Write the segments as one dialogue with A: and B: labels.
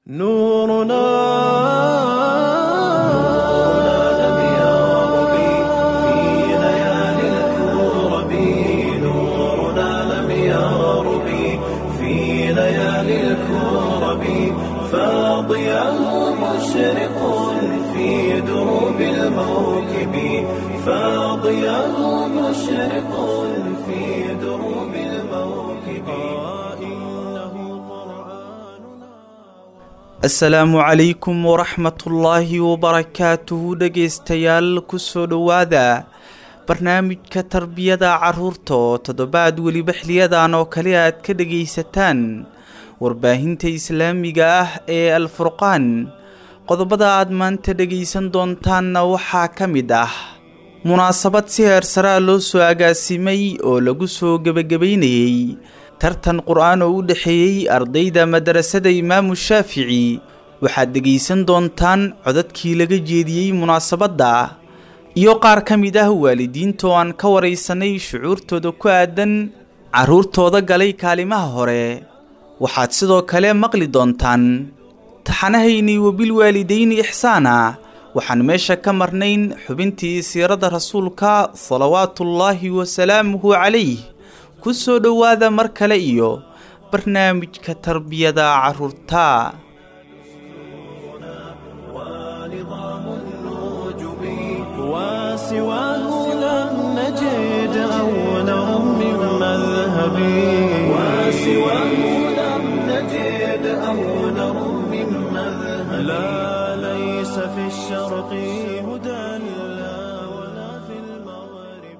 A: نورنا لم يغرب في ليالي الكرب نورنا لم يغرب في ليالي الكرب فاضيا مشرق في دروب الموكب فاضيا مشرق في دروب الموكب إنه قرآننا
B: asalaamu calaykum waraxmatullaahi wabarakaatuhu dhegaystayaal kusoo dhowaada barnaamijka tarbiyada carruurta oo toddobaad weliba xiliyadan oo kale aad ka dhegaysataan warbaahinta islaamiga ah ee alfurqaan qodobada aad maanta dhegaysan doontaanna waxaa ka mid ah munaasabad si heersaraa loo soo agaasimay oo lagu soo gebagabaynayey tartan qur-aan oo u dhexeeyey ardayda madarasada imaamu shaafici waxaad dhegaysan doontaan codadkii laga jeediyey munaasabadda iyo qaar ka mid ah waalidiinta oo aan ka waraysanay shucuurtooda ku aadan carruurtooda galay kaalimaha hore waxaad sidoo kale maqli doontaan taxanahaynii wabilwaalidayni ixsaana waxaan meesha ka marnayn xubintii siirada rasuulka salawaatullaahi wasalaamuhu calayh ku soo dhowaada mar kale iyo barnaamijka tarbiyada carruurta
A: ونظام النجوم وسواه لم نجد أولا من مذهب وسواه لم نجد أولا من مذهب لا ليس في الشرق هدى لا ولا في المغرب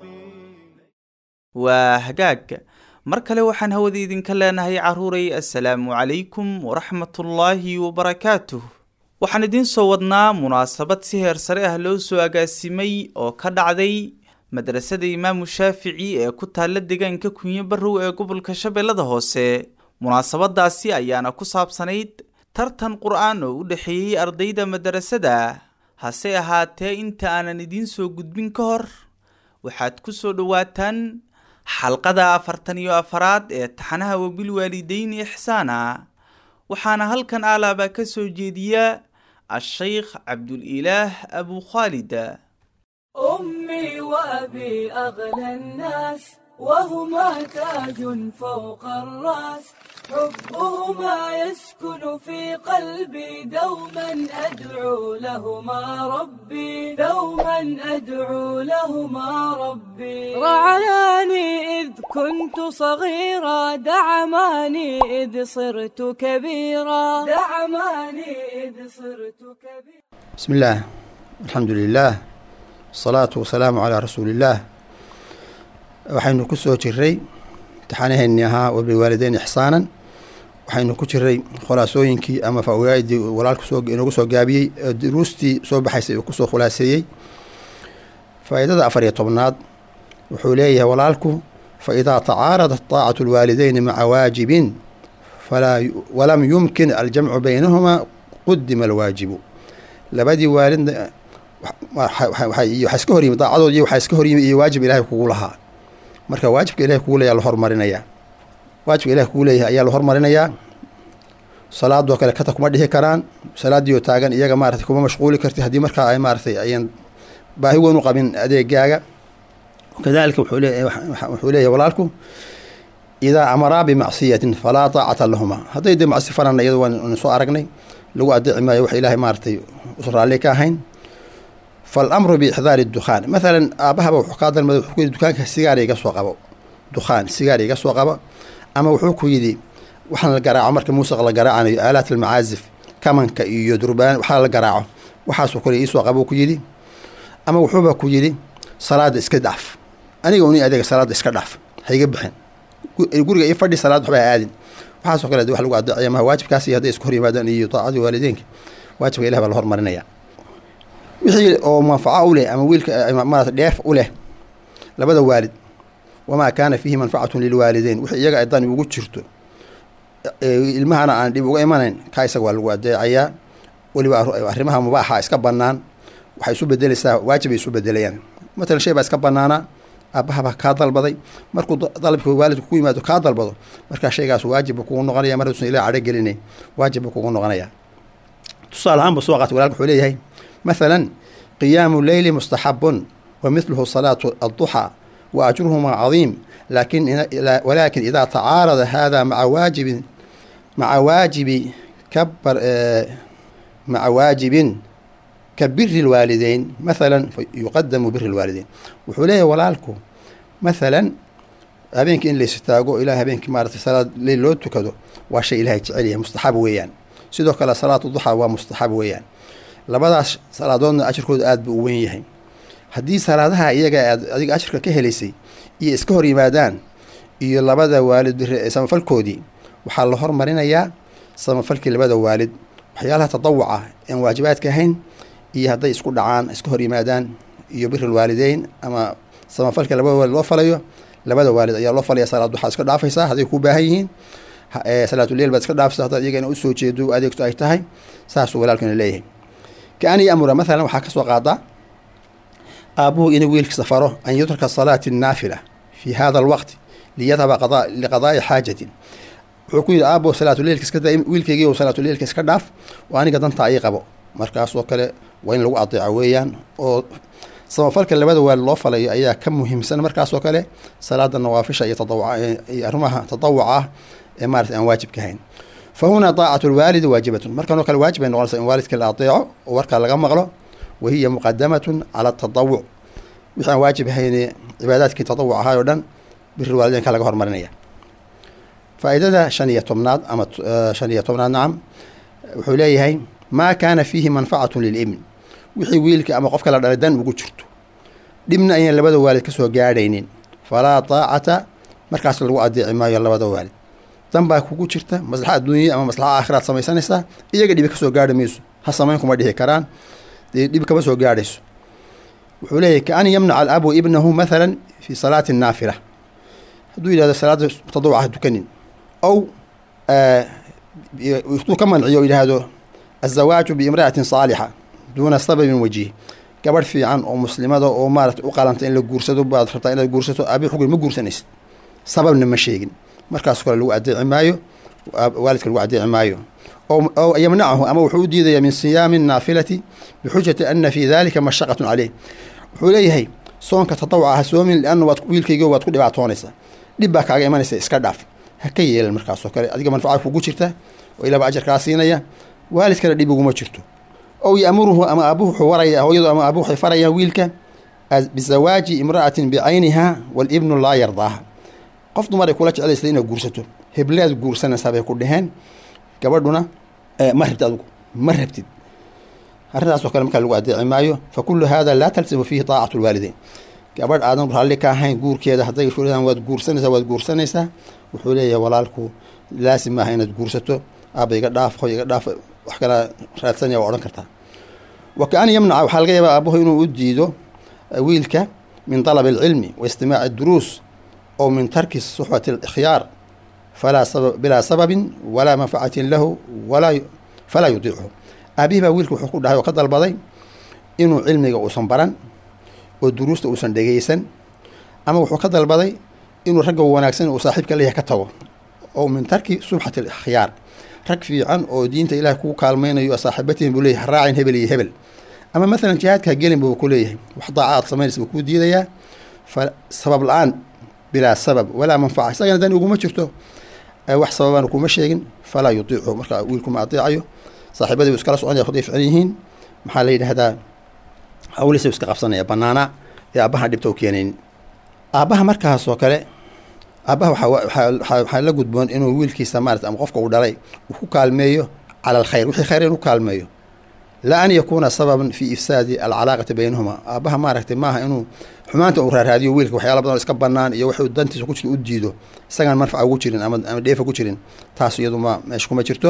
B: waa hagaag mar kale waxaan hawada idinka leenahay carruuray assalaamu calaykum waraxmatullaahi wabarakaatuh waxaan idiin soo wadnaa munaasabad si heer sare ah loo soo agaasimay oo ka dhacday madrasada imaamu shaafici ee ku taalla deegaanka kunyo barrow ee gobolka shabeellada hoose munaasabadaasi ayaana ku saabsanayd tartan qur-aan oo u dhexeeyey ardayda madarasada hase ahaatee inta aanan idiin soo gudbin ka hor waxaad ku soo dhowaataan xalqada afartan iyo afaraad ee taxanaha wabilwaalidayni ixsaana waxaana halkan alaaba ka soo jeediya a-sheykh cabdulilaah abu khaalid
C: أمي وأبي أغلى الناس وهما تاج فوق الرأس حبهما يسكن في قلبي دوما أدعو لهما ربي دوما أدعو لهما ربي رعاني إذ كنت صغيرا دعماني إذ صرت كبيرا دعماني إذ صرت كبيرا
D: بسم الله الحمد لله الصلاة والسلام على رسول الله waxaynu ku soo jiray imtixaanaheennii ahaa wabilwaalideyn ixsaanan waxaynu ku jiray khulaasooyinkii ama fawaaidii walaalku soo inoogu soo gaabiyey ee duruustii soo baxaysay uu kusoo khulaaseeyey faa'iidada afar iyo tobnaad wuxuu leeyahay walaalku faidaa tacaaradat taacatu lwaalideyni maca waajibin falaa walam yumkin aljamcu baynahumaa qudima alwaajibu labadii waalidna waxaa iska horyimi daacadood iyo waxaa iska horyimi iyo waajib ilaahay kugu lahaa marka waajibka ilahay kugu leeya la hormarinayaa waajibka ilahay kugu leeyahay ayaa la hormarinayaa salaadoo kale kata kuma dhihi karaan salaadiioo taagan iyaga maaratay kuma mashquuli karti haddii markaa ay maaratay ayan baahi weyn u qabin adeegaaga kadalika wuxuu leeyahay walaalku idaa amaraa bimacsiyatin falaa taacata lahuma hadday dee macsi farana iyado waan soo aragnay lagu adeeci maayo wax ilaahay maaratay us raalli ka ahayn falamru biixdaari dukhaan maalan aabahaba wuxuu kaa dalmada wuxuu ku yidhi dukaanka sigaar iga soo qabo dukhaan sigaar iga soo qabo ama wuxuu ku yidhi waxaan la garaaco marka muusiq la garaacanayo aalaat almacaazif kamanka iyo durbaan waxaa la garaaco waxaasoo kale iisoo qabo ku yidhi ama wuxuuba ku yidhi salaada iska dhaaf aniga uni adeega salaada iska dhaaf haiga bixin guriga io fadhi salaad waxba ha aadin waxaasoo kale wax lagu adeecaya maha waajibkaasi hadday isku hor yimaadaan iyo daacadii waalideynka waajibka ilah baa la hormarinaya wixii oo manfaco u leh ama wiilka maarata dheef u leh labada waalid wamaa kaana fiihi manfacatun lilwaalideyn wixii iyaga ay dani ugu jirto ilmahana aan dhib uga imanayn kaa isaga waa lagu adeecayaa weliba arrimaha mubaaxa iska bannaan waxay isu bedeleysaa waajib ay isu bedelayaan matalan shay baa iska bannaanaa aabbahabaa kaa dalbaday markuu dalabka waalidku ku yimaado kaa dalbado markaa shaygaas waajibba kugu noqonaya mar usan ilah cadho gelinayn waajibba kugu noqonaya tusaale ahaan buu soo qaatay walaalka wuxuu leeyahay mathalan qiyaamu leyli mustaxabun wa mithluhu salaatu adduxaa wa ajruhumaa cadiim laakin walaakin idaa tacaarada hada maca waajibin maca waajibi kabar maca waajibin ka biri lwaalideyn mathalan yuqadamu biri lwaalideyn wuxuu leeyahay walaalku mathalan habeenkii in laystaago ilaa habeenkii maarata salaad leyl loo tukado waa shay ilahay jecel yahay mustaxab weeyaan sidoo kale salaatu duxaa waa mustaxab weeyaan labadaas salaadoodna ajirkooda aada buu u weyn yahay haddii salaadaha iyaga aad adiga ajirka ka helaysay iyo iska hor yimaadaan iyo labada waalid biri samafalkoodii waxaa la hormarinayaa samafalkii labada waalid waxyaalaha tadawuca aan waajibaadka ahayn iyo hadday isku dhacaan iska hor yimaadaan iyo biri lwaalideyn ama samafalka labada waalid loo falayo labada waalid ayaa loo falaya salaad duxaa iska dhaafaysaa hadday ku baahan yihiin salaatuleyl baad iska dhaafaysa haddaad iyagana usoo jeedo adeegto ay tahay saasuu walaalkana leeyahay kaani amura mathalan waxaa ka soo qaadaa aabuhu inuu wiilkiisa faro an yutraka salaati naafila fi hada alwaqti liyadhaba liqadaa'i xaajatin wuxuu ku yidhi aabo salaatuleilka iska da wiilkeygiiw salaatuleilka iska dhaaf oo aniga dantaa ii qabo markaasoo kale waa in lagu adeeco weeyaan oo samafalka labada waalid loo falayo ayaa ka muhiimsan markaasoo kale salaada nawaafisha iyo tadawuciyo arrimaha tadawuca ah ee maarata aan waajibka ahayn fa hunaa daacatu lwaalidi waajibatun markanoo kale waajib ay noqonaysaa in waalidka la adeeco oo warkaa laga maqlo wa hiya muqadamatun cala atadawuc wixii aan waajib ahayne cibaadaadkii tadawuc ahaay oo dhan biri waalideynka laga hormarinaya faa'iidada shan iyo tobnaad ama shan iyo tobnaad nacam wuxuu leeyahay maa kaana fiihi manfacatun lilibn wixii wiilka ama qofka la dhalay dan ugu jirto dhibna ayaan labada waalid ka soo gaadhaynin falaa taacata markaas lagu adeeci maayo labada waalid dan baa kugu jirta maslaxa adduunya ama maslaxa aakhiraad samaysanaysaa iyaga dhibi ka soo gaarhi mayso ha samayn kuma dhihi karaan dee dhib kama soo gaadhayso wuxuu leeyahy kaan yamnaca alabu ibnahu mathalan fi salaati naafila hadduu yidhahdo salaada tadawuca ha tukanin ow hadduu ka manciyo yidhaahdo azawaaju biimra'atin saalixa duuna sababin wajiih gabadh fiican oo muslimada oo maarata u qalanta in la guursado baad rabtaa inaad guursato abi xugri ma guursanaysid sababna ma sheegin markaas kale lagu adeeci maayo waalidka lagu adeeci maayo ow yamnacahu ama wuxuu u diidayaa min siyaami naafilati bixujati ana fii dalika mashaqatun caleyh wuxuu leeyahay soonka tadawuca ha soomin lianna waad wiilkaygo waad ku dhibaatoonaysaa dhib baa kaaga imanaysa iska dhaaf ha ka yeelan markaasoo kale adiga manfaca kugu jirta oo ilaaba ajarkaa siinaya waalidkana dhib uguma jirto ow yaamuruhu ama aabuhu wuxuu waraya hooyadu ama aabuhu waxay farayaan wiilka bizawaaji imra'atin bicayniha walibnu laa yardaaha qof dumar ay kula jeclaysa inaad guursato heblead guursanaysaa bay ku dheheen gabadhuna ma rabtid adigu ma rabtid arrintaasoo kale markaa lagu adeeci maayo fa kullu hada laa talsimu fiihi taacatu lwaalideyn gabadh aadan raalli ka ahayn guurkeeda hadday fulaan waad guursanaysaa waad guursanaysaa wuxuu leeyahay walaalku laasim maaha inaad guursato aaba iga dhaaf hoy iga dhaaf wax kala raadsanaya waa odhan kartaa wa kaan yamnaca waxaa laga yaabaa aabuhu inuu u diido wiilka min dalabi alcilmi wa istimaaci duruus ow min tarki suxbati alikhyaar falaa sabab bilaa sababin walaa manfacatin lahu walaa falaa yudiichu aabihii baa wiilka wuxuu ku dhahay oo ka dalbaday inuu cilmiga uusan baran oo duruusta uusan dhegeysan ama wuxuu ka dalbaday inuu ragga wanaagsan uu saaxiibka leeyahay ka tago oo min tarki subxati alikhyaar rag fiican oo diinta ilaah kuu kaalmaynayo saaxiibatihin buu leeyahay raacin hebel iyo hebel ama maalan jihaadkaa gelin buu ku leeyahay wax daaca aad samaynaysa buu kuu diidayaa fa sabab la-aan bilaa sabab walaa manfaca isagana dan uguma jirto wax sababana kuma sheegin falaa yudiicu marka wiilku ma adeecayo saaxiibadii u iskala soconaya haday ficlan yihiin maxaa la yidhahdaa hawliisa iska qabsanaya banaana ee aabbaha dhibta u keenayn aabbaha markaas oo kale aabbaha waxaa la gudboon inuu wiilkiisa maarata ama qofka uu dhalay uu ku kaalmeeyo cala alkhayr wixii khayr inuu kaalmeeyo laa an yakuuna sababan fi ifsaadi alcalaaqati baynahuma aabbaha maaragtay maaha inuu xumaanta uu raaraadiyo wiilka waxyaala badan oo iska banaan iyo wuxuu dantiisa ku jirta u diido isagaan manfaca ugu jirin ama ama dheefa ku jirin taas iyadu ma meesha kuma jirto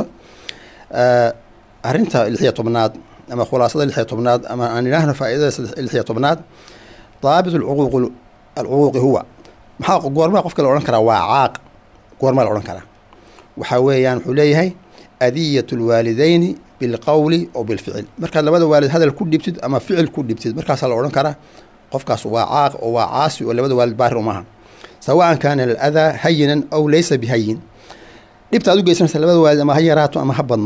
D: arrinta lixiyo tobnaad ama khulaasada lixiyo tobnaad ama aan idhaahno faa'iidada lixiyo tobnaad daabit alcuquuq alcuquuqi huwa maxaa goormaa qofka la odhan karaa waa caaq goormaa la odhan karaa waxaa weeyaan wuxuu leeyahay adiyat lwaalideyni bilqowli oo bilficil markaad labada waalid hadal ku dhibtid ama ficil ku dhibtid markaasaa la odhan karaa qofkaas waa caaq oo waa caasi oo labada waalid baari umaha sawaan kaana aladaa hayinan aw laysa bihayin dhibta ad u geysanaysa labada waalid ama ha yaraato ama ha badnaato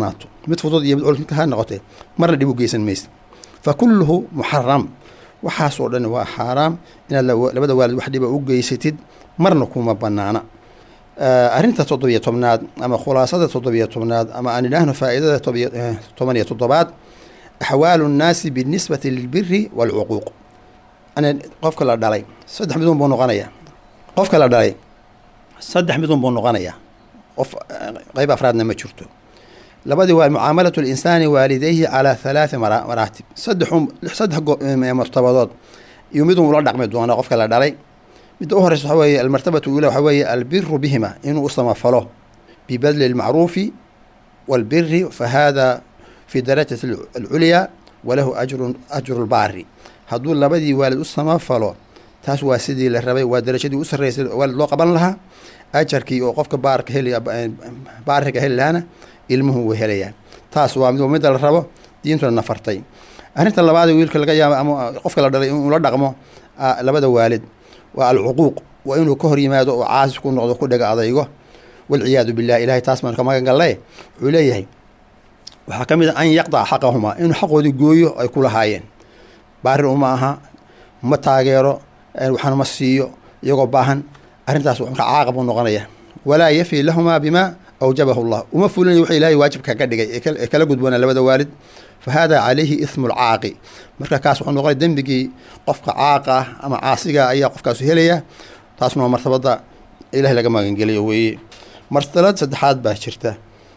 D: mid fudud iyo mid culus midka ha noqotee marna dhib u geysan maysa fa kulluhu muxaram waxaasoo dhan waa xaaraam inaad la- labada waalid wax dhiba u geysatid marna kuma banaana Eh, arrinta toddobiyo tobnaad ama khulaasada toddobiyo tobnaad ama aan idhaahno faa'iidada todobiyo- eh, toban iyo toddobaad axwaalu nnaasi binisbati lilbiri waalcuquuq ana qofka la dhalay saddex midun buu noqonayaa qofka la dhalay saddex midun buu noqonayaa qof eh, qayb afraadna ma jirto labadii waa mucaamalatu linsaani waalidayhi calaa halaati mara- maraatib saddexun saddex go- eh, martabadood iyo midun ula dhaqmi doona qofka la dhalay midda u horeysa waxa weeye almartabatu ula waxa weeye albiru bihima inuu u samafalo bibadli lmacruufi walbiri fahada fi darajati alculyaa walahu ajrun ajru lbaari hadduu labadii waalid u samafalo taas waa sidii la rabay waa darajadii u sarreysay waalid loo qaban lahaa ajarkii oo qofka baarka heli baariga heli lahaana ilmuhu wuu helayaa taas waa mid midda la rabo diintuna nafartay arrinta labaad ee wiilka laga yaabo ama qofka la dhalay inuu la dhaqmo ah, labada waalid waa alcuquuq waa inuu ka hor yimaado oo caasi ku noqdo ku dhega adaygo walciyaadu billah ilahay taas baan ka magan galle wuxuu leeyahay waxaa ka mid a an yaqdaca xaqahumaa inuu xaqoodii gooyo ay ku lahaayeen baari uma aha ma taageero eh, waxna ma siiyo iyagoo baahan arrintaas marka caaqab u noqonaya walaa yafi lahumaa bima awjabahu llah uma fulinayo wuxuu ilaahay waajibka ka dhigay ee kal- ee kala gudboona labada waalid fa hada calayhi ismu lcaaqi marka kaas wuxuu noqonaya dembigii qofka caaqa ah ama caasiga ayaa qofkaasu helaya taasna waa martabada ilahay laga magangeliyo weeye martabad saddexaad baa jirta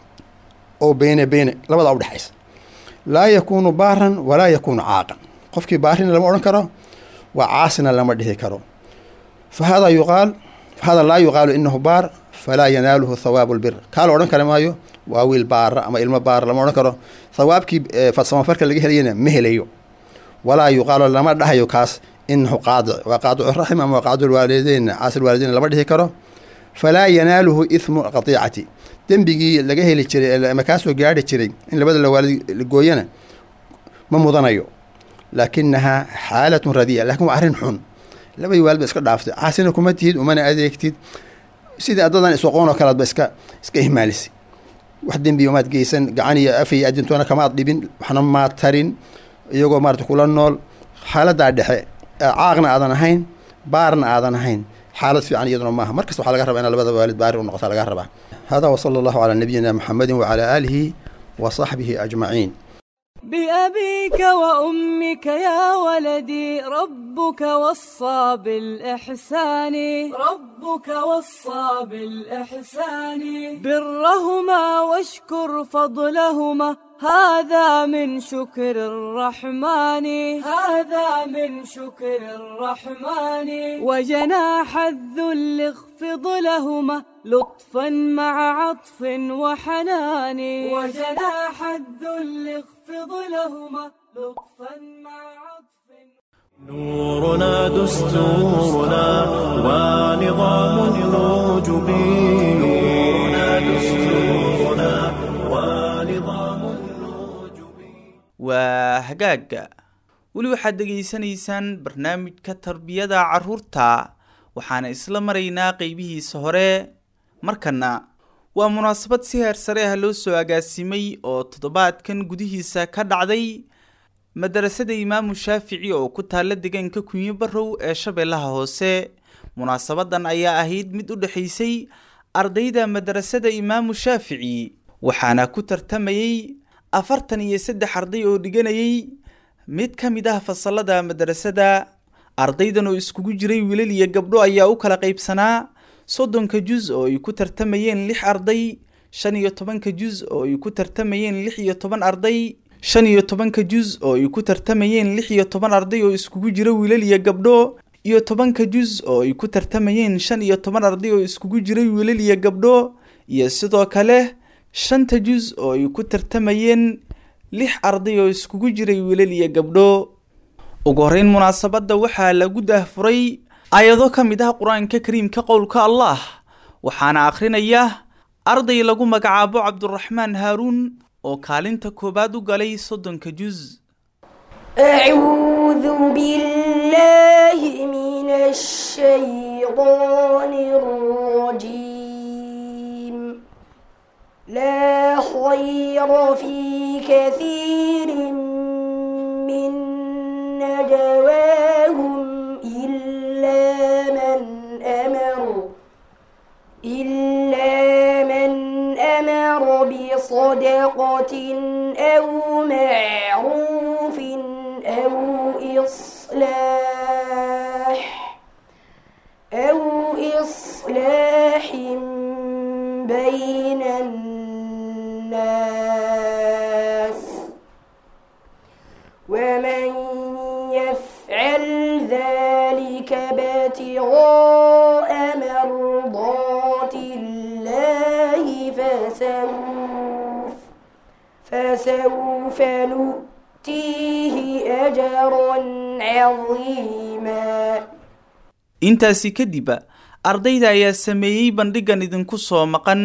D: oo beyne beyne labada udhexaysa laa yakuunu baaran walaa yakuunu caaqan qofkii baarina lama odhan karo waa caasina lama dhihi karo fahada yuqaal fahada laa yuqaalu inahu baar falaa yanaaluhu thawaabu lbir kaa la odhan kara maayo waa wiil baara ama ilmo baara lama odhan karo thawaabkii eh, samafarka laga helayana ma helayo walaa yuqaalu lama dhahayo kaas inahu qaadic waa qaadicu raxim ama waa qaadicu lwaalideyn caasil waalideyn lama dhihi karo falaa yanaaluhu ithmu qatiicati dembigii laga heli jiray ama kaasoo gaari jiray in labada la waalid gooyana ma mudanayo laakinahaa xaalatun radiya lakin waa arrin xun labadii waalid ba iska dhaaftay caasina kuma tihid umana adeegtid sidii addadan isoqoon oo kalead ba iska iska ihmaalisay wax dembiya umaad geysan gacan iyo af iyo adintoona kamaad dhibin waxna maad tarin iyagoo maarata kula nool xaaladaa dhexe ee caaqna aadan ahayn baarna aadan ahayn xaalad fiican iyaduna maaha markasta waxaa laga rabaa in labada waalid baari u noqota laga rabaa hada wasala allahu calaa nabiyina muxamedin wacalaa aalihi wa saxbihi ajmaciin
C: بأبيك وأمك يا ولدي ربك وصى بالإحسان ربك وصى بالإحسان برهما واشكر فضلهما هذا من شكر الرحمن هذا من شكر الرحمن وجناح الذل اخفض لهما لطفا مع عطف وحنان وجناح الذل اخفض لهما لطفا مع عطف
A: نورنا دستورنا ونظام الوجب نورنا دستورنا ونظام الوجب
B: waa hagaagga weli waxaad dhegaysanaysaan barnaamijka tarbiyada carruurta waxaana isla maraynaa qeybihiisa hore markana waa munaasabad si heer sare ah loo soo agaasimay oo toddobaadkan gudihiisa ka dhacday madarasada imaamu shaafici oo ku taalla deegaanka kunyo barrow ee shabeellaha hoose munaasabadan ayaa ahayd mid u dhexaysay ardayda madarasada imaamu shaafici waxaana ku tartamayey afartan iyo saddex arday oo dhiganayay mid ka mid ah fasalada madarasada ardaydan oo iskugu jiray wiilal iyo gabdho ayaa u kala qaybsanaa soddonka juz oo ay ku tartamayeen lix arday shan iyo tobanka juz oo ay ku tartamayeen lix iyo toban arday shan iyo tobanka juz oo ay ku tartamayeen lix iyo toban arday oo iskugu jira wiilal iyo gabdho iyo tobanka juz oo ay ku tartamayeen shan iyo toban arday oo iskugu jiray wiilal iyo gabdho iyo sidoo kale shanta juz oo ay ku tartamayeen lix arday oo iskugu jiray wiilal iyo gabdho ugu horreyn munaasabadda waxaa lagu daahfuray aayado ka mid ah qur-aanka kariimka qowlka allah waxaana akhrinaya arday lagu magacaabo cabduraxmaan haaruun oo kaalinta koowaad u galay soddonka juz
E: أعوذ بالله من الشيطان الرجيم لا خير في كثير من نجواهم إلا من أمر إلا من أمر بصدقة أو معروف أو إصلاح أو إصلاح بين الناس ومن يفعل ذلك ابتغاء مرضات الله فسوف فسوف نؤتيه أجرا عظيما
B: intaasi kadib ardayda ayaa sameeyey bandhigan idinku soo maqan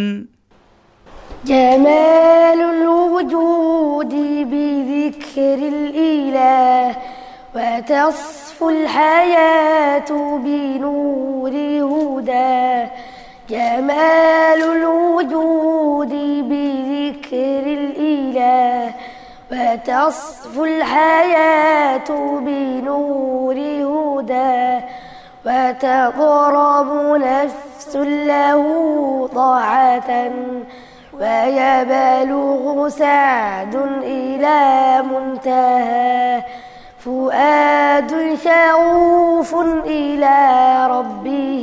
E: جمال الوجود بذكر الإله وتصفو الحياة بنور هدى جمال الوجود بذكر الإله وتصفو الحياة بنور هدى وتضرب نفس له طاعة ويبلغ سعد إلى منتهى فؤاد شغوف إلى ربه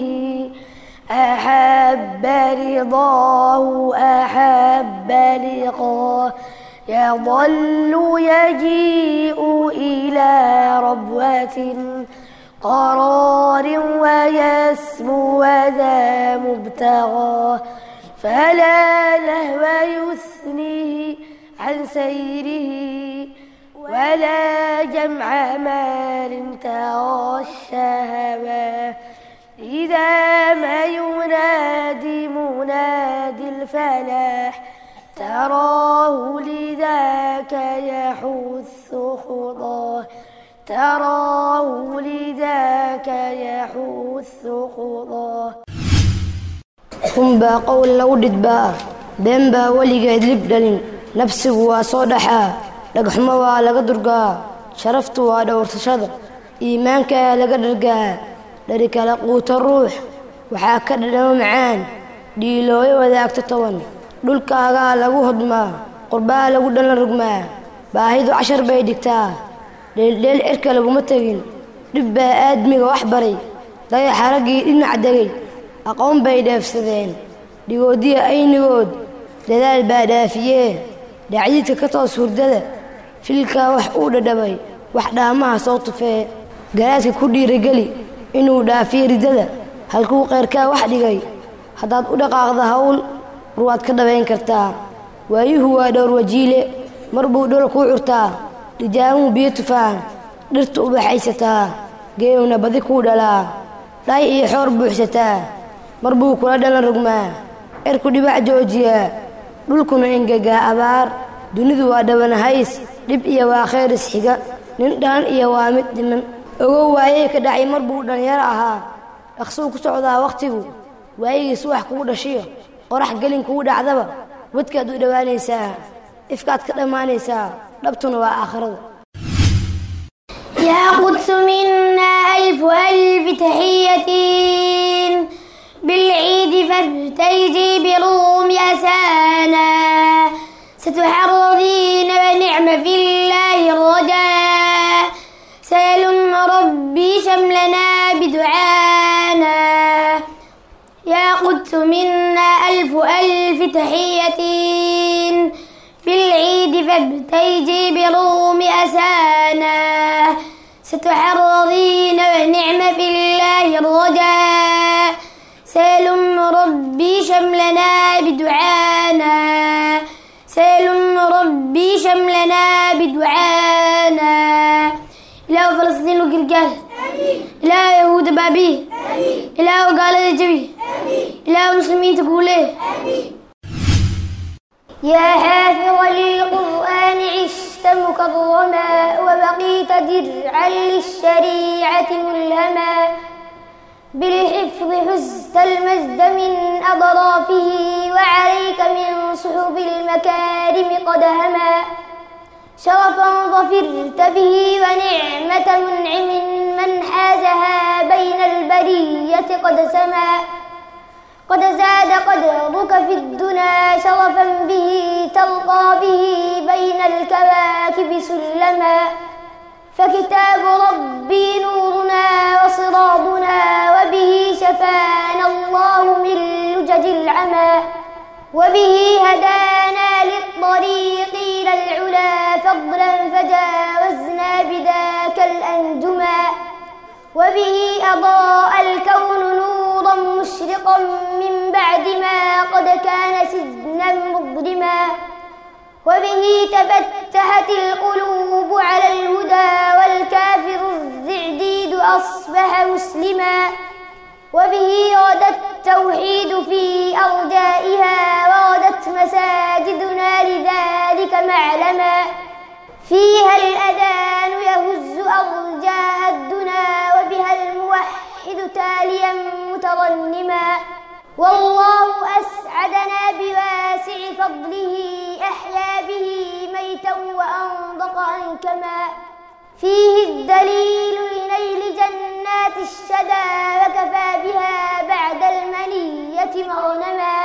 E: أحب رضاه أحب لقاه يظل يجيء إلى ربوة قرار ويسمو وذا مبتغى فلا لهو يثنيه عن سيره ولا جمع مال تغشى إذا ما ينادي منادي الفلاح تراه لذاك يحث خضاه تراه لذاك يحث خضاه
F: runbaa qowl lagu dhidbaa been baa weligeed lib dhalin nafsigu waa soo dhaxaa dhagxumo waa laga durgaa sharaftu waa dhowrsashada iimaankaa laga dhargaa dhari kala quuto ruux waxaa ka dhadhamo macaan dhiilooyo wadaagto toban dhulkaagaa lagu hodmaa qurbaa lagu dhalan rugmaa baahidu cashar bay dhigtaa dheeldheel cirka laguma tegin dhib baa aadmiga wax baray dayaxa raggii dhinac degay aqoon bay dheefsadeen dhigoodiya aynigood dadaal baa dhaafiyee dhacdiidka ka toos hurdada filkaa wax uu dhadhabay wax dhaamaha soo tufee garaadka ku dhiirageli inuu dhaafiyo riddada halkuu qayrkaa wax dhigay haddaad u dhaqaaqda hawl warwaad ka dhabayn kartaa waayuhu waa dhowr wajiile mar buu dhol kuu curtaa dhijaamuhu biyo tufaan dhirta u baxaysataa geewna badi kuu dhalaa dhay iyo xoor buuxsataa mar buu kula dhalan rugmaa cirku dhibac joojiyaa dhulkuna engegaa abaar dunidu waa dhabanahays dhib iyo waa khayr isxiga nin dhalan iyo waa mid dhiman ogow waayey ka dhacay mar buu dhallinyaro ahaa dhaqsuu ku socdaa wakhtigu waayigiis wax kugu dhashiyo qorax gelin kugu dhacdaba wadkaad u dhowaanaysaa ifkaad ka dhammaanaysaa dhabtuna waa aakhirada
G: يا قدس منا ألف ألف تحية بالعيد فارتيجي بروم أسانا ستحرضين ونعم في الله الرجاء سيلم ربي شملنا بدعانا يا قدس منا ألف ألف تحية بالعيد فابتيجي بروم أسانا ستحرضين ونعم في الله الرجاء سيلم ربي شملنا بدعانا سيلم ربي شملنا بدعانا إله فلسطين وقرقال إله يهود بابي إله قال جبي إله مسلمين تقوله يا حافظ للقرآن عشت مكرما وبقيت درعا للشريعة ملهما بالحفظ حزت المجد من أضرافه وعليك من صحب المكارم قد هما شرفا ظفرت به ونعمة منعم من حازها بين البرية قد سما قد زاد قدرك في الدنا شرفا به ترقى به بين الكواكب سلما فكتاب ربي نورنا وصراطنا وبه شفانا الله من لجج العمى وبه هدانا للطريق إلى العلا فضلا فجاوزنا بذاك الأنجما وبه أضاء الكون نورا مشرقا من بعد ما قد كان سجنا مظلما وبه تفتحت القلوب على الهدى والكافر الرعديد أصبح مسلما وبه غدا التوحيد في أرجائها وغدت مساجدنا لذلك معلما فيها الأذان يهز أرجاء الدنا وبها الموحد تاليا مترنما والله أسعدنا بواسع فضله أحيا به ميتا وأنضق أنكما فيه الدليل لنيل جنات الشدى وكفى بها بعد المنية مغنما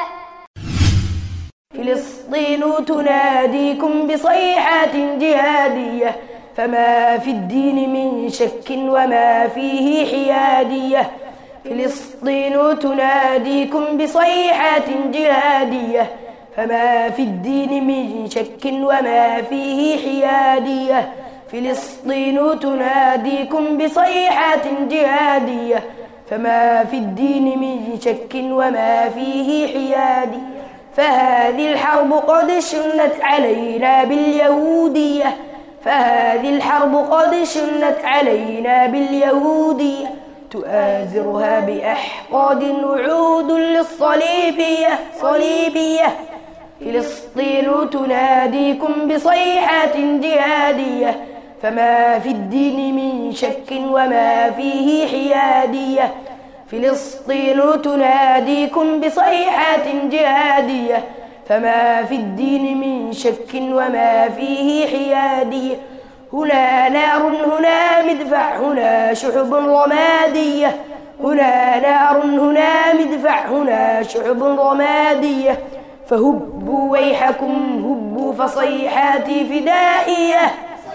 H: فلسطين تناديكم بصيحات جهادية فما في الدين من شك وما فيه حيادية فلسطين تناديكم بصيحات جهادية فما في الدين من شك وما فيه حيادية فلسطين تناديكم بصيحات جهادية فما في الدين من شك وما فيه حيادية فهذه الحرب قد شنت علينا باليهودية فهذه الحرب قد شنت علينا باليهودية تؤازرها بأحقاد وعود للصليبية صليبية فلسطين تناديكم بصيحات جهادية فما في الدين من شك وما فيه حيادية فلسطين تناديكم بصيحات جهادية فما في الدين من شك وما فيه حيادية هنا نار هنا مدفع هنا شعب رمادية هنا نار هنا مدفع هنا شعب رمادية فهبوا ويحكم هبوا فصيحاتي فدائية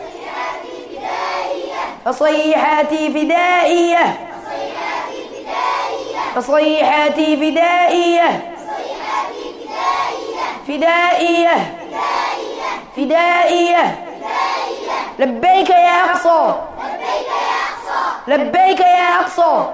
H: فصيحاتي فدائية فصيحاتي فدائية فدائية فدائية لبيك يا أقصى لبيك يا أقصى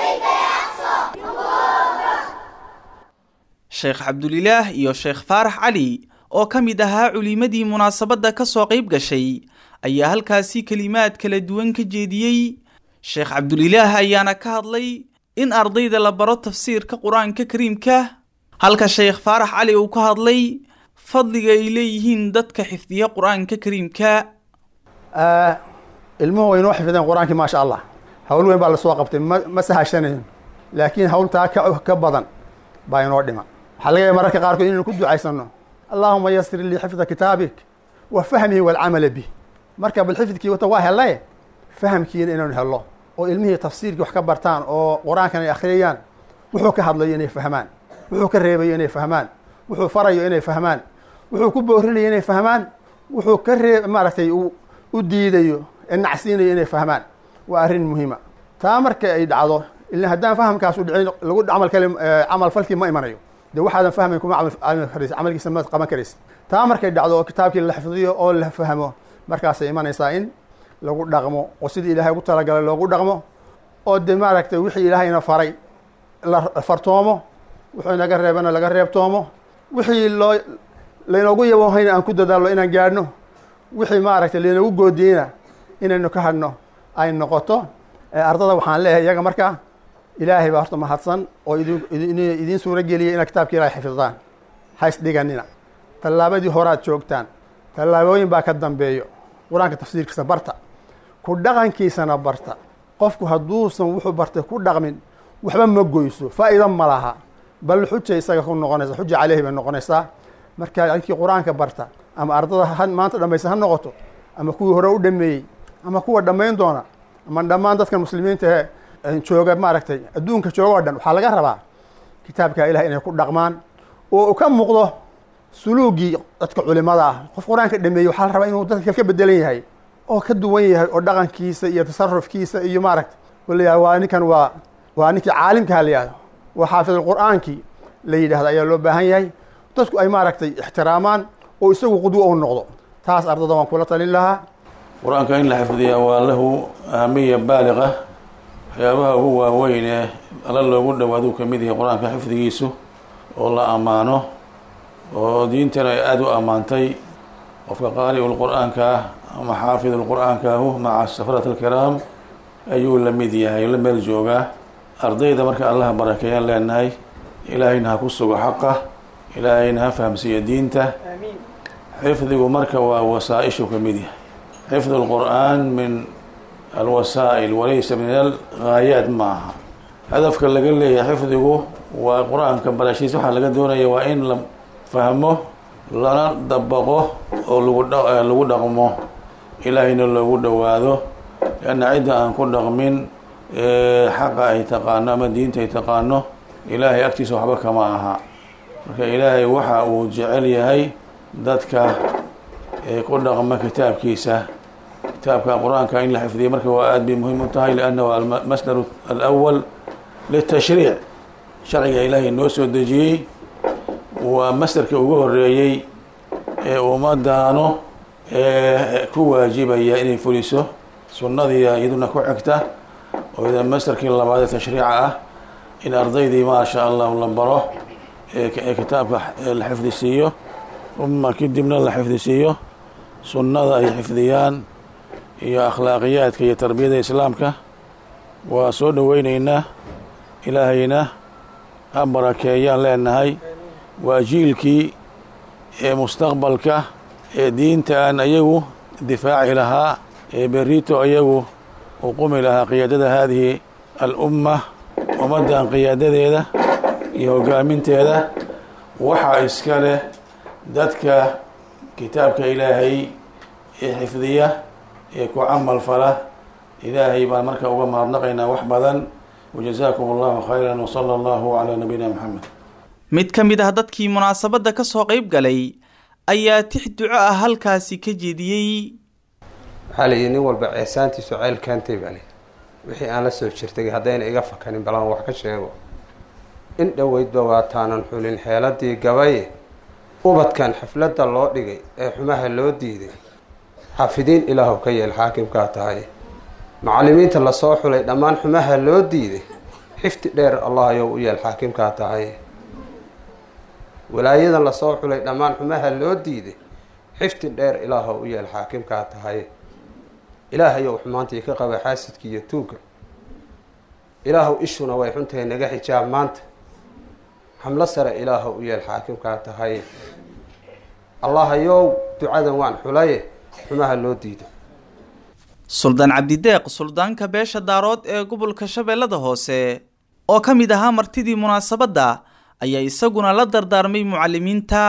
B: sheekh cabdulilaah iyo sheekh faarax cali oo ka mid ahaa culimadii munaasabadda ka soo qayb gashay ayaa halkaasi kelimaad kala duwan ka jeediyey sheekh cabdulilaah ayaana ka hadlay in ardayda la baro tafsiirka qur-aanka kariimka halka sheekh faarax cali uu ka hadlay fadliga ay leeyihiin dadka xifdiya qur-aanka kariimka
D: ilmuhu way inoo xifdeen qur-aankii maasha allah hawl weyn baa lasoo qabtay ma ma sahashanayn laakiin hawltaa ka ka badan baa inoo dhiman waxaa laga yaaba mararka qaarkood inaynu ku ducaysano allaahuma yasir lii xifda kitaabik wa fahmihi walcamala bih marka bal xifdkii wata waa helaye fahamkiina inaynu helo oo ilmihii tafsiirkii wax ka bartaan oo qur-aankan ay akhriyayaan wuxuu ka hadlayo inay fahmaan wuxuu ka reebayo inay fahmaan wuxuu farayo inay fahmaan wuxuu ku boorinayo inay fahmaan wuxuu ka ree maaragtay u diidayo ee nacsiinayo inay fahmaan waa arrin muhiima taa marka ay dhacdo ila haddaan fahamkaas u dhicin lagu camal kale camal falkii ma imanayo de waxaadan fahmayn kuma camal karaysa camalkiisa ma qaban karaysa taa markay dhacdo oo kitaabkii la xifdiyo oo la fahmo markaasay imanaysaa in lagu dhaqmo oo sidii ilaahay ugu talagalay loogu dhaqmo oo de maaragtay wixii ilaahayna faray la fartoomo wuxuu inaga reebana laga reebtoomo wixii loo laynoogu yaboohayna aan ku dadaalno inaan gaadhno wixii maaragtay laynoogu goodiyeyna inaynu ka hadhno ay noqoto ardada waxaan leeyahay iyaga markaa ilaahay baa horta mahadsan oo idin idiin suuro geliyay inaad kitaabka ilahay xifdidaan hays dhiganina tallaabadii horaad joogtaan tallaabooyin baa ka dambeeyo qur-aanka tafsiirkiisa barta ku dhaqankiisana barta qofku hadduusan wuxuu bartay ku dhaqmin waxba ma goyso faa'iida ma laha bal xuja isaga ku noqonaysa xuja caleyhi bay noqonaysaa marka dadkii qur-aanka barta ama ardada ha maanta dhamaysa ha noqoto ama kuwii hore u dhameeyey ama kuwa dhammayn doona ama dhammaan dadkan muslimiinta ee jooga maaragtay adduunka jooga oo dhan waxaa laga rabaa kitaabka ilaah inay ku dhaqmaan oo uu ka muuqdo suluugii dadka culimada ah qof qur-aanka dhameeyey waxaa la rabaa inuu dadka kale ka bedelan yahay oo ka duwan yahay oo dhaqankiisa iyo tasarufkiisa iyo maaragta walayaha waa ninkan waa waa ninkii caalimkaha la yihahdo waa xaafid qur-aankii la yidhahdo ayaa loo baahan yahay dadku ay maaragtay ixtiraamaan oo isagu qudwo u noqdo taas ardada waan kula talin lahaa
I: qur-aanka in la xifdiyaa waa lahu ahamiya baaliqa waxyaabaha ugu waaweyn ee alla loogu dhowaaduu ka mid yahay qur-aanka xifdigiisu oo la ammaano oo diintana ay aada u ammaantay qofka qaari'ul qur-aanka ah ama xaafidul qur-aankaahu maca safarat alkiraam ayuu la mid yahay la meel joogaa ardayda marka allaha barakeeyaan leenahay ilaahayna ha ku sugo xaqa ilaahayna ha fahamsiiyo diinta xifdigu marka waa wasaa-ishu ka mid yahay xifdu lqur'aan min alwasaa'il walaysa min alghaayaat ma aha hadafka laga leeyahay xifdigu waa qur-aanka barashiis waxaa laga doonaya waa in la fahmo lana dabaqo oo lagu lagu dhaqmo ilaahayna loogu dhowaado lianna cidda aan ku dhaqmin xaqa ay taqaano ama diinta ay taqaano ilaahay agtiisa waxba kama aha marka ilaahay waxa uu jecel yahay dadka ku dhaqma kitaabkiisa kitaabka qur-aanka in la xifdiya marka waa aada bay muhiim u tahay liannahu almasdar alawal litashriic sharciga ilaahay noo soo dejiyey waa masdarka ugu horeeyey ee ummadaano ee ku waajibaya inay fuliso sunnadiia iyaduna ku xigta oo ida masdarkii labaad ee tashriica ah in ardaydii maasha allahu la baro ee kitaabka la xifdisiiyo uma kadibna la xifdisiiyo sunnada ay xifdiyaan iyo akhlaaqiyaadka iyo tarbiyada islaamka waa soo dhoweyneynaa ilaahayna ha barakeeyaan leenahay waa jiilkii ee mustaqbalka ee diintaan ayagu difaaci lahaa ee berito ayagu u qumi lahaa qiyaadada haadihi al-umma ummaddan qiyaadadeeda iyo hogaaminteeda waxaa iska leh dadka kitaabka ilaahay ee xifdiya ee ku camal fala ilaahay baan marka uga mahadnaqaynaa wax badan wajazaakum allahu khayran wsala allahu calaa nabiyina maxamed
B: mid ka mid ah dadkii munaasabadda ka soo qayb galay ayaa tix duco ah halkaasi ka jeediyey
J: waxaa la yidhi nin walba ceesaantiisu ceyl keentay baa lii wixii aan la soo jirtay haddayna iga fakanin balaan wax ka sheego in dhoweydba waataanan xulin xeeladii gabaye ubadkan xafladda loo dhigay ee xumaha loo diiday xaafidiin ilaahow ka yeel xaakimkaa tahay macallimiinta lasoo xulay dhammaan xumaha loo diiday xifdi dheer allah ayow u yeel xaakimkaa tahay walaayadan lasoo xulay dhammaan xumaha loo diiday xifdi dheer ilaahow u yeel xaakimkaa tahay ilaahayow xumaantii ka qaba xaasidka iyo tuugga ilaahow ishuna way xuntahay naga xijaab maanta xamlo sare ilaahow u yeel xaakimkaa tahay allahayow ducadan waan xulaye xumaha loo diido
B: suldaan cabdideeq suldaanka beesha daarood ee gobolka shabeellada hoose oo ka mid ahaa martidii munaasabadda ayaa isaguna la dardaarmay mucalimiinta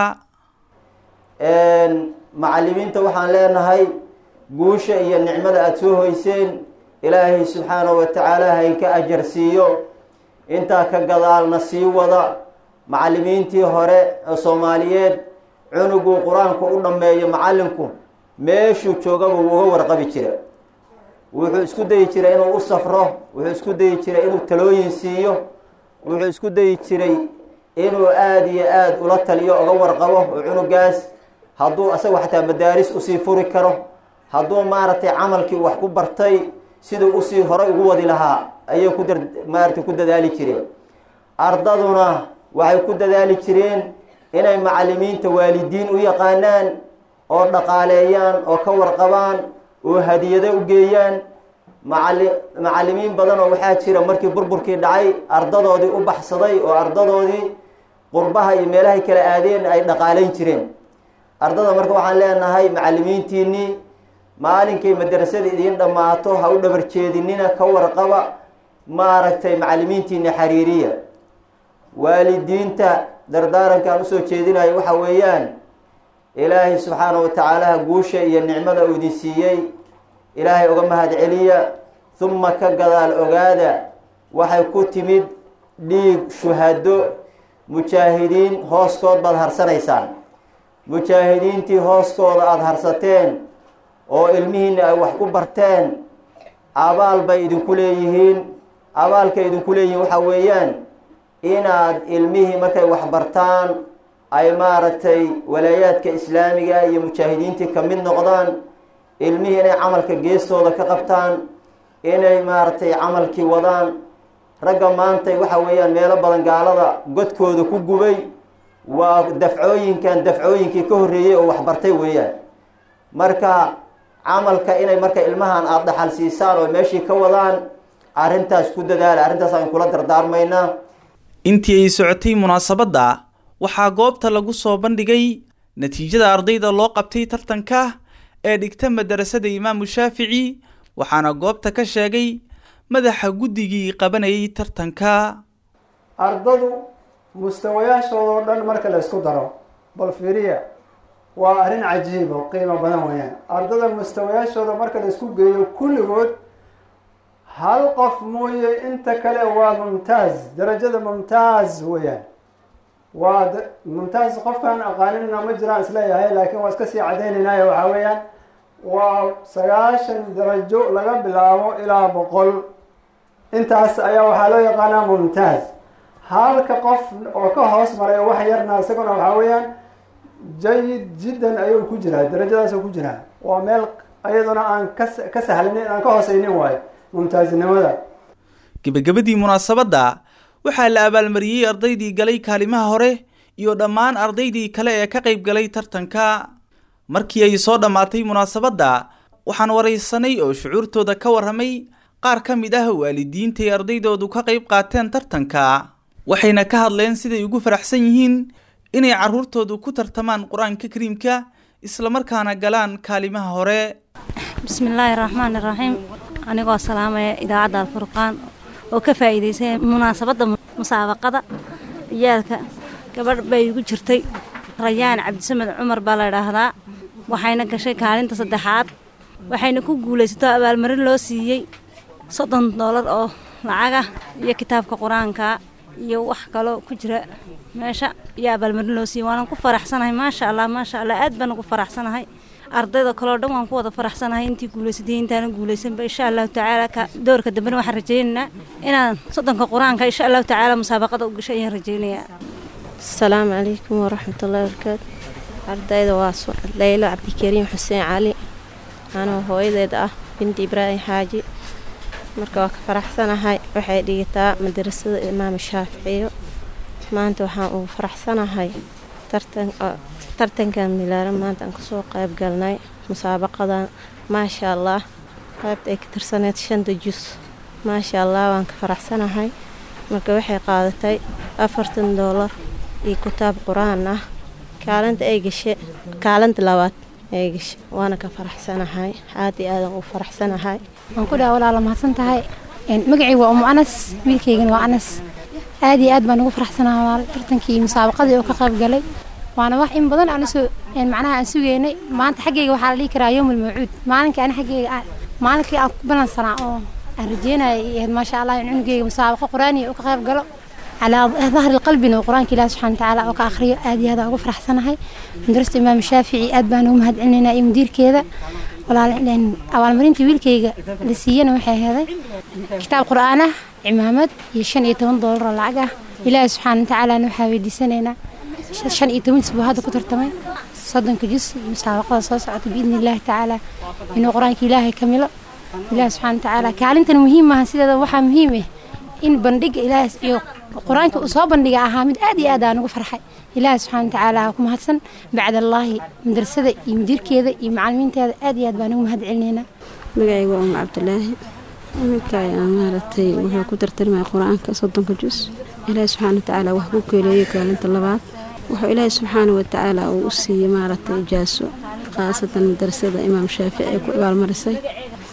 K: macalimiinta waxaan leenahay guusha iyo nicmada aada soo hoyseen ilaahay subxaanahu wa tacaala haynka ajar siiyo intaa ka gadaalna sii wada macalimiintii hore ee soomaaliyeed cunuguu qur-aanku u dhammeeyo macallinku meeshuu joogaba wuu uga warqabi jira wuxuu isku dayi jiray inuu u safro wuxuu isku dayi jiray inuu talooyin siiyo wuxuu isku dayi jiray inuu aada iyo aada ula taliyo uga warqabo oo cunugaas hadduu asagu xataa madaaris usii furi karo hadduu maaragtay camalkii wax ku bartay siduu usii horay ugu wadi lahaa ayay ku dar maaragtay ku dadaali jireen ardaduna waxay ku dadaali jireen inay macalimiinta waalidiin u yaqaanaan oo dhaqaaleeyaan oo ka warqabaan oo hadiyado u geeyaan macali macalimiin badan oo waxaa jira markii burburkii dhacay ardadoodii u baxsaday oo ardadoodii qurbaha iyo meelahay kala aadeen ay dhaqaaleyn jireen ardada marka waxaan leenahay macalimiintiinii maalinkay madrasada idiin dhammaato ha u dhabarjeedinina ka warqaba maaragtay macallimiintiina xiriiriya waalidiinta dardaarankaan usoo jeedinayo waxa weeyaan ilaahay subxaana wa tacaalaha guusha iyo nicmada uu idin siiyey ilaahay uga mahad celiya humma ka gadaal ogaada waxay ku timid dhiig shuhado mujaahidiin hooskood baad harsanaysaan mujaahidiintii hooskooda aada harsateen oo ilmihiina ay wax ku barteen abaal bay idinku leeyihiin abaalkay idinku leeyihiin waxaa weeyaan inaad ilmihii markay wax bartaan ay maaragtay walaayaadka islaamiga iyo mujaahidiintii ka mid noqdaan ilmihii inay camalka geestooda ka qabtaan inay maaragtay camalkii wadaan ragga maantay waxa weeyaan meelo badan gaalada godkooda ku gubay waa dafcooyinkan dafcooyinkii ka horreeyey oo waxbartay weeyaan marka camalka inay marka ilmahan aada dhaxal siisaan oo meeshii ka wadaan arrintaas ku dadaala arrintaas aan kula dardaarmaynaa
B: intii ay socotay munaasabadda waxaa goobta lagu soo bandhigay natiijada ardayda loo qabtay tartanka ee dhigta madarasada imaamu shaafici waxaana goobta ka sheegay madaxa guddigii qabanayay tartanka
L: ardadu mustawayaashoodao dhan marka la isku daro bal fiiriya waa arrin cajiib oo qiimo badan weeyaan ardada mustawayaashooda marka la isku geeyo kulligood hal qof mooye inta kale waa mumtaaz darajada mumtaaz weeyaan waa mumtaaz qofkaan aqaaninna ma jiraan isleeyahay laakiin waa iska sii cadaynaynaayo waxaa weeyaan waa sagaashan darajo laga bilaabo ilaa boqol intaas ayaa waxaa loo yaqaanaa mumtaaz halka qof oo ka hoos maray wax yarna isaguna waxaa weeyaan jayid jiddan ayuu ku jiraa darajadaasuu ku jiraa waa meel ayaduna aan ka ka sahlanin aan ka hooseynin waayo mumtaaznimada
B: gebagabadii munaasabadda waxaa la abaalmariyey ardaydii galay kaalimaha hore iyo dhammaan ardaydii kale ee ka qayb galay tartanka markii ay soo dhammaatay munaasabadda waxaan waraysanay oo shucuurtooda ka warramay qaar ka mid ah waalidiintay ardaydoodu ka qayb qaateen tartanka waxayna ka hadleen siday ugu faraxsan yihiin inay carruurtoodu ku tartamaan qur-aanka kariimka islamarkaana galaan kaalimaha hore
M: bismillaahi raxmaani raxiim anigoo salaamaya idaacadda alfurqaan oo ka faa'iidaysay munaasabadda musaabaqada ciyaalka gabadh bay igu jirtay rayaan cabdisamed cumar baa la idhaahdaa waxayna gashay kaalinta saddexaad waxayna ku guulaysato abaalmarin loo siiyey soddon doolar oo lacaga iyo kitaabka qur-aanka iyo wax kaloo ku jira meesha iyo abaalmarin loo siiyey waanan ku faraxsanahay maasha allah maasha allah aad baan ugu faraxsanahay ardayda kaleo dhan waan ku wada faraxsanahay intii guulaysatay intaana guulaysanba insha allahu tacaala ka doorka dambena waxaan rajaynaynaa inaan soddonka qur-aanka insha allahu tacaala musaabaqada u gasho ayaan rajaynayaa
N: asalaamu calaykum waraxmatullahi wabarakaatu ardayda waa leylo cabdikariim xuseen cali anoo hooyadeed ah binti ibraahim xaaji marka waa ka faraxsanahay waxay dhigataa madarasada imaam shaaficiyo maanta waxaan ugu faraxsanahay tartankan milaaran maanta aan kasoo qayb galnay musaabaqadan maasha allah qaybta ay ka tirsaneyd shanta jus maasha allah waan ka faraxsanahay marka waxay qaadatay afartan doolar iyo kitaab qur-aan ah kaalinta ay gashe kaalinta labaad ay gashe waana ka faraxsanahay aad iyo aadan u faraxsanahay
O: waan ku dhaha walaala mahadsan tahay magacii waa umu anas wiilkaygana waa anas aad iyo aad baan ugu faraxsanahay walaal tartankii musaabaqadii oo ka qayb galay waana wax in badan aan usoo macnaha aan sugeynay maanta xaggayga waxaa la dhihi karaa yowmul mawcuud maalinkii ani xaggayga maalinkii aan ku balansanaa oo aan rajeynaya iyo maasha allah in cunugayga musaabaqo qur-aaniya oo ka qayb galo calaa dahri qalbina oo qur-aanka ilaah subxana watacaala oo ka akhriyo aad iyo aad aan ugu faraxsanahay madrasada imaam shaafici aad baan ugu mahad celinaynaa iyo mudiirkeeda walaal abaalmarintii wiilkayga la siiyana waxay aheeday kitaab qur-aan ah cimaamad iyo shan iyo toban doolar oo lacag ah ilaahi subxaana watacaalana waxaa weydiisanaynaa shan iyo toban isbuu hadda ku tartamay soddonka jus iyo musaabaqada soo socota biidni illaahi tacaala inuu qur-aanka ilaahay ka milo ilaahi subxana watacaala kaalintan muhiim maaha sideeda waxaa muhiim ah in bandhiga ilaahi iyo qur-aanka uu soo bandhiga ahaa mid aad iyo aad aan ugu farxay ilaahi subxaana watacaala ku mahadsan bacdallaahi madrasada iyo mudiirkeeda iyo macalimiinteeda aad iyo aad baan ugu mahad celinaynaa
P: magacayga waa umu cabdilaahi iminka ayaa maaragtay wuxuu ku tartarmaya qur-aanka soddonka jus ilaahi subxaana watacaala wax ku keeleeyey kaalinta labaad wuxuu ilaahi subxaana watacaala uu u siiyey maaragtay ijaaso khaasatan madrasada imaam shaafici ee ku abaalmarisay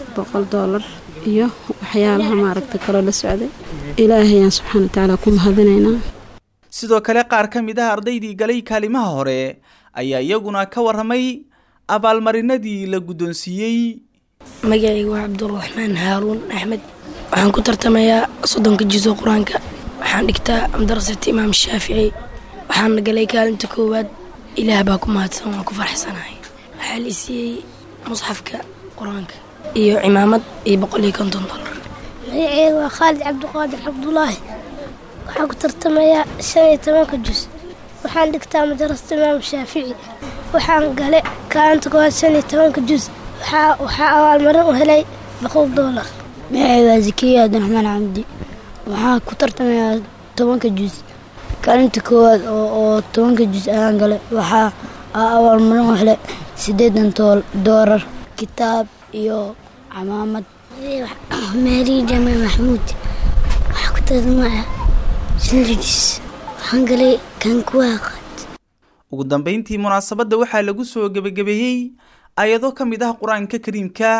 P: boqol doolar iyo waxyaalaha maaragta kaloo la socday ilaahayaan subxaana watacaala ku mahadinaynaa
B: sidoo kale qaar ka mid ah ardaydii galay kaalimaha hore ayaa iyaguna ka warramay abaalmarinadii la guddoonsiiyey
Q: magacaygu waa cabduraxmaan haaruun axmed waxaan ku tartamayaa soddonka jiso qur-aanka waxaan dhigtaa madrasata imaam shaafici waxaana galay kaalinta koowaad ilaah baa ku mahadsan waan ku farxsanahay waxaa la isiiyey musxafka qur-aanka iyo cimaamad iyo boqol iyo konton dolar
G: magaceyga waa khaalid cabdiqaadir cabdulaahi waxaan ku tartamayaa shan iyo tobanka jus waxaan dhigtaa madrasata imaam shaafici waxaan galay kaalinta koowaad shan iyo tobanka jus waxaa abaalmarin u helay boqol doolar
F: magaceyga waa zakiya cabdiraxmaan cabdi waxaan ku tartamayaa tobanka jus kaalinta koowaad oo tobanka jus ayaan galay waxaa abaalmarin u helay siddeedan doolar kitaab iyo camaamad
G: maari jamaal maxamuud waxaa ku tartamaya shanta jus waxaan galay kan kuwaaqa
B: ugu dambayntii munaasabadda waxaa lagu soo gebagabeeyey ayado ka mid ah qur-aanka kariimka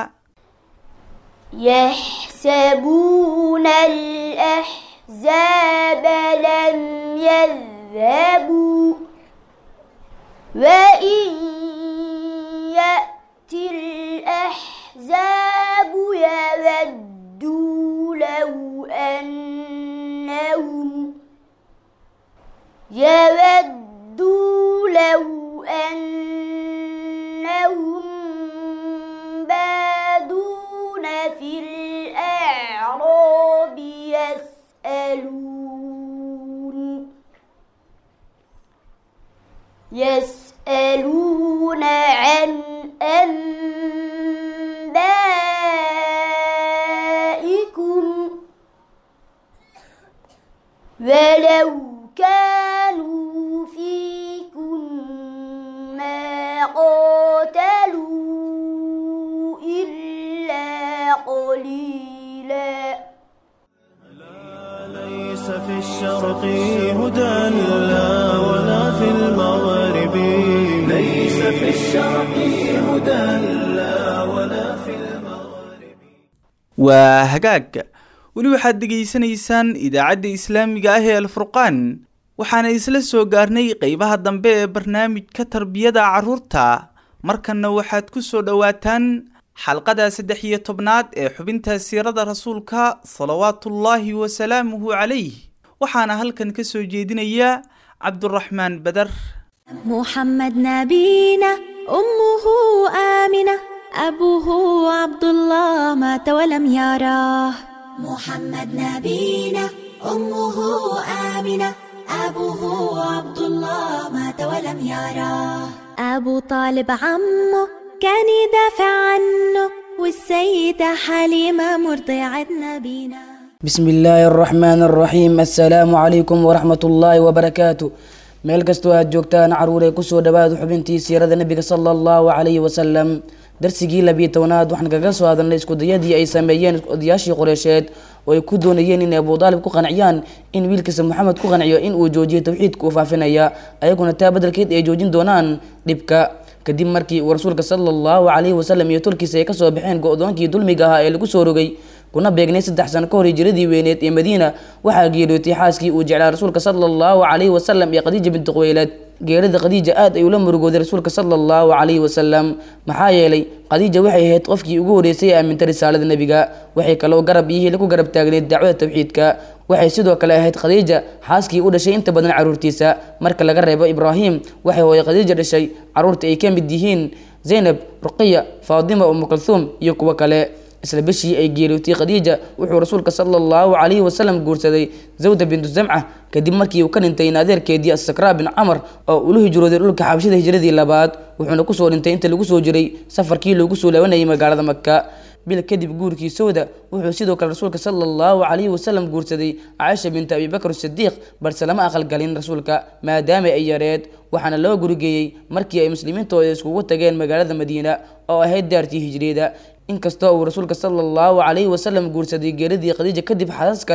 E: يحسبون الأحزاب لم يذهبوا وإن يأتي الأحزاب يودوا لو أنهم يودوا لو أنهم بادون في الأعراب يسألون يسألون عن أنبائكم ولو كانوا فيكم ما قاتلوا إلا قليلا
A: ليس في الشرق هدى لا ولا في المغرب ليس في الشرق هدى لا ولا في
B: waa hagaag weli waxaad degaysanaysaan idaacadda islaamiga ah ee alfurqaan waxaana isla soo gaarnay qeybaha dambe ee barnaamijka tarbiyada carruurta markanna waxaad ku soo dhowaataan xalqada saddex iyo tobnaad ee xubinta siirada rasuulka salawaatullaahi wasalaamuhu calayh waxaana halkan ka soo jeedinaya cabduraxmaan badar
R: محمد نبينا أمه آمنة أبوه عبد الله مات ولم يراه محمد نبينا أمه آمنة أبوه عبد الله مات ولم يراه أبو طالب عمه كان يدافع عنه والسيدة حليمة مرضعة نبينا
S: بسم الله الرحمن الرحيم السلام عليكم ورحمة الله وبركاته meel kastoo aad joogtaan caruuree kusoo dhawaada xubintii siirada nebiga sala allahu calayhi wasalam darsigii labiyo tobanaad waxaan kaga soo hadalnay iskudayadii ay sameeyeen odayaashii qoreysheed oo ay ku doonayeen inay abudaalib ku qanciyaan in wiilkiisa moxamed ku qanciyo in uu joojiyo tawxiidka uu faafinaya ayaguna taa badelkeed ay joojin doonaan dhibka kadib markii uu rasuulka sala allahu calayhi wasalam iyo tolkiisa ay kasoo baxeen go-doonkii dulmiga ahaa ee lagu soo rogay kuna beegnay saddex sano ka hor hijiradii weyneed ee madiina waxaa geeriyootay xaaskii uu jeclaa rasuulka sala allahu calayhi wasalam iyo khadiija binti quweylaad geerida khadiija aad ay ula murugooday rasuulka sala allahu calayhi wasalam maxaa yeelay khadiija waxay ahayd qofkii ugu horreysay ee aamintay risaalada nebiga waxay kaloo garab iyo hili ku garab taagneyd dacwada tawxiidka waxay sidoo kale ahayd khadiija xaaskii u dhashay inta badan caruurtiisa marka laga reebo ibraahim waxay hooye khadiija dhashay caruurta ay ka mid yihiin zaynab ruqiya faadima umu kalhuum iyo kuwo kale isla bishii ay geeriyootay khadiija wuxuu rasuulka sala allahu calayhi wasalam guursaday zawda bintu zamca kadib markii uu ka dhintay in adeerkeedii asakraa bin camar oo ula hijrooday dhulka xabashada hijradii labaad wuxuuna kusoo dhintay inta lagu soo jiray safarkii loogu soo laabanayay magaalada maka bil kadib guurkii sowda wuxuu sidoo kale rasuulka sala allahu calayhi wasalam guursaday caaisha binta abibakr sidiiq balse lama aqalgalin rasuulka maadaama ay yareed waxaana loo gurigeeyey markii ay muslimiintooda iskugu tageen magaalada madiina oo ahayd daartii hijriyada inkastoo uu rasuulka sala allahu calayhi wasalam guursaday geeradii khadiija kadib xasaas kale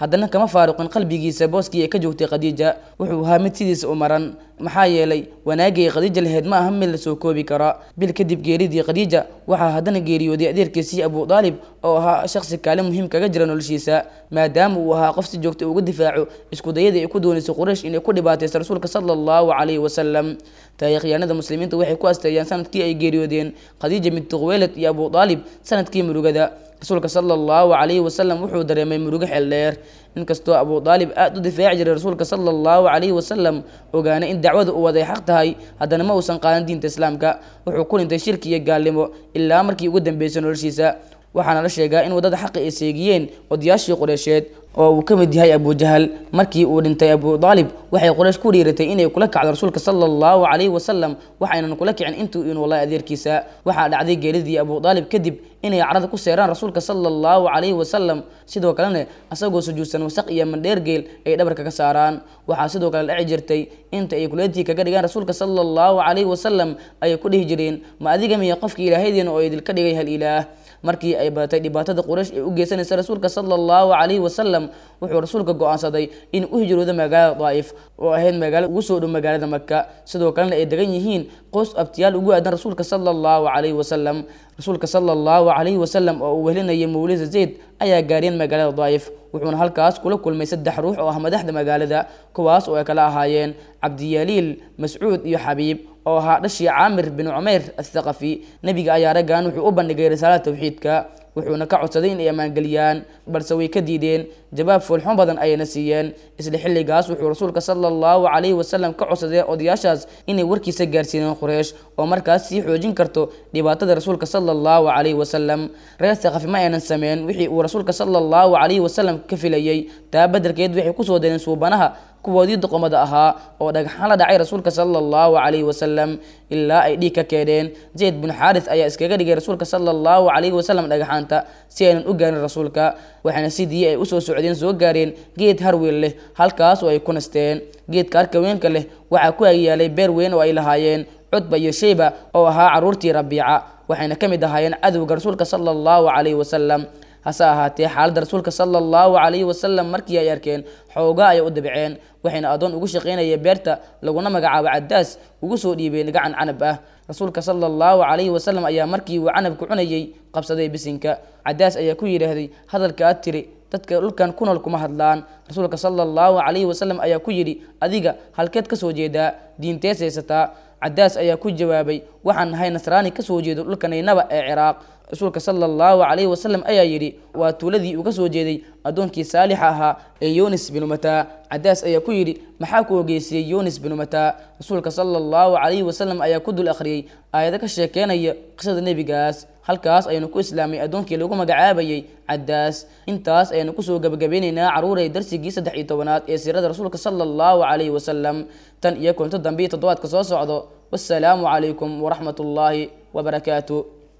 S: haddana kama faaruqin qalbigiisa booskii ay ka joogtay khadiija wuxuu ahaa mid sidiisa u maran maxaa yeelay wanaagii ay khadiija lahayd ma aha mid la soo koobi kara bil kadib geeridii khadiija waxaa haddana geeriyooday adeerkiisii abu daalib oo ahaa shakhsi kaalin muhiim kaga jira noloshiisa maadaama uu ahaa qof si joogta uga difaaco iskudayadii ay ku doonaysay quraysh inay ku dhibaataysa rasuulka sala allahu calayhi wasalam taariikhyaanada muslimiinta waxay ku asteeyaan sanadkii ay geeriyoodeen khadiija binti khuweylad iyo abu daalib sanadkii murugada rasuulka sala allahu calayhi wasalam wuxuu dareemay murugo xeel dheer inkastoo abu daalib aada u difaaci jiray rasuulka sala allahu calayhi wasalam ogaanay in dacwada uu waday xaq tahay haddana ma uusan qaadan diinta islaamka wuxuu ku dhintay shirki iyo gaalnimo ilaa markii ugu dambeysay noloshiisa waxaana la sheegaa in waddada xaqi ay seegiyeen odayaashii qureysheed oo uu ka mid yahay abujahal markii uu dhintay abu daalib waxay quraysh ku dhiiratay inay kula kacdo rasuulka sala allahu calayhi wasalam waxaynan kula kicin intuu inu wallahi adeerkiisa waxaa dhacday geeridii abu daalib kadib inay carada ku seeraan rasuulka sala allahu calayhi wasalam sidoo kalena asagoo sujuudsan wasaq iyo mandheergeel ay dhabarka ka saaraan waxaa sidoo kale dhaci jirtay inta ay kuleetii kaga dhigaan rasuulka sala allahu calayhi wasalam ayay ku dhihi jireen ma adiga miya qofka ilaahaydeena oo idilka dhigay hal ilaah markii ay badatay dhibaatada quraysh ee u geysanaysa rasuulka sala allahu calayhi wasalam wuxuu rasuulka go-aansaday in u hijroodo magaalada daa'if oo ahayd magaalo ugu soo dhow magaalada maka sidoo kalena ay degan yihiin qoys abtiyaal ugu aadan rasuulka sala allahu calayhi wasalam rasuulka sala allahu calayhi wasalam oo uu wehelinayay mawlida zayd ayaa gaariyeen magaalada daa'if wuxuuna halkaas kula kulmay saddex ruux oo ah madaxda magaalada kuwaas oo ay kala ahaayeen cabdiyaliil mascuud iyo xabiib oo ahaa dhashii caamir bin cumeyr athaqafi nebiga ayaa raggan wuxuu u bandhigay risaalada tawxiidka wuxuuna ka codsaday inay ammaangeliyaan balse way ka diideen jawaab foolxun badan ayayna siiyeen isla xilligaas wuxuu rasuulka sala allahu calayhi wasalam ka codsaday odayaashaas inay warkiisa gaarsiiyeen quraysh oo markaas sii xoojin karto dhibaatada rasuulka sala allahu calayhi wasalam reer thaqafi ma aynan sameyn wixii uu rasuulka sala allahu calayhi wasalam ka filayey taa beddelkeed waxay kusoo dareen suubanaha kuwoodii doqomada ahaa oo dhagxaan la dhacay rasuulka sala allahu calayhi wasalam ilaa ay dhiig ka keeneen zayd bin xaaris ayaa iskaga dhigay rasuulka sala allahu calayhi wasalam dhagxaanta si aynan u gaarin rasuulka waxaana sidii ay usoo socdeen soo gaareen geed harweel leh halkaas oo ay ku nasteen geedka harka weynka leh waxaa ku agyaalay beer weyn oo ay lahaayeen cudba iyo shayba oo ahaa caruurtii rabiica waxayna ka mid ahaayeen cadowga rasuulka sala allahu calayhi wasalam hase ahaatee xaaladda rasuulka sala allahu calayhi wasalam markii ay arkeen xoogaa ayay u dabceen waxayna adoon ugu shaqaynaya beerta laguna magacaabo cadaas ugu soo dhiibeen gacan canab ah rasuulka sala allahu calayhi wasalam ayaa markii uu canabka cunayay qabsaday bisinka cadaas ayaa ku yidhaahday hadalka aad tiri dadka dhulkan ku nool kuma hadlaan rasuulka sala allahu calayhi wasalam ayaa ku yidhi adiga halkeed ka soo jeedaa diintees haysataa cadaas ayaa ku jawaabay waxaan nahay nasraani kasoo jeedo dhulka naynaba ee ciraaq rasuulka sala allahu calayhi wasalam ayaa yidhi waa tuuladii uga soo jeeday addoonkii saalixa ahaa ee yunis binu mataa cadaas ayaa ku yidhi maxaa ku ogeysiyey yunis binu mataa rasuulka sala allahu calayhi wasalam ayaa ku dul akhriyey aayado ka sheekeynaya qisada nebigaas halkaas ayanu ku islaamay addoonkii lagu magacaabayay cadaas intaas ayanu kusoo gabagabeynaynaa caruuray darsigii saddex iyo tobanaad ee siirada rasuulka sala allahu calayhi wasalam tan iyo konto dambe iyo toddobaadka soo socdo wassalaamu calaykum waraxmat ullaahi wabarakaatu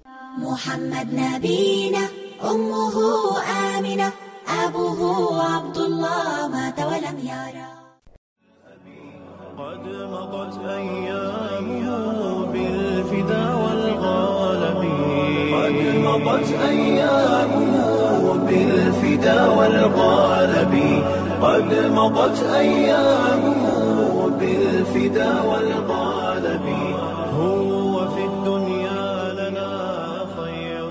R: محمد نبينا أمه آمنة أبوه عبد الله مات ولم يرى
A: قد مضت أيامه بالفدا والغالب قد مضت أيامه بالفدا والغالب قد مضت أيامه بالفدا والغالب هو في الدنيا لنا خير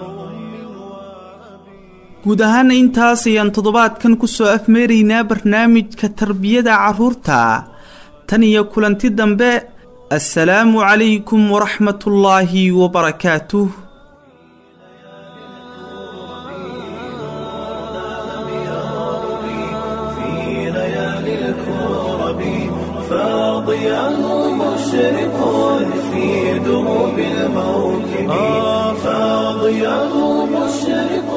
B: guud ahaana intaas ayaan toddobaadkan kusoo afmeeraynaa barnaamijka tarbiyada carruurta tan iyo kulanti dambe assalaamu calaykum waraxmatullaahi wabarakaatuh
A: في ليالي الكرب فاضياه مشرق في دروب الموكب فاضياه مشرق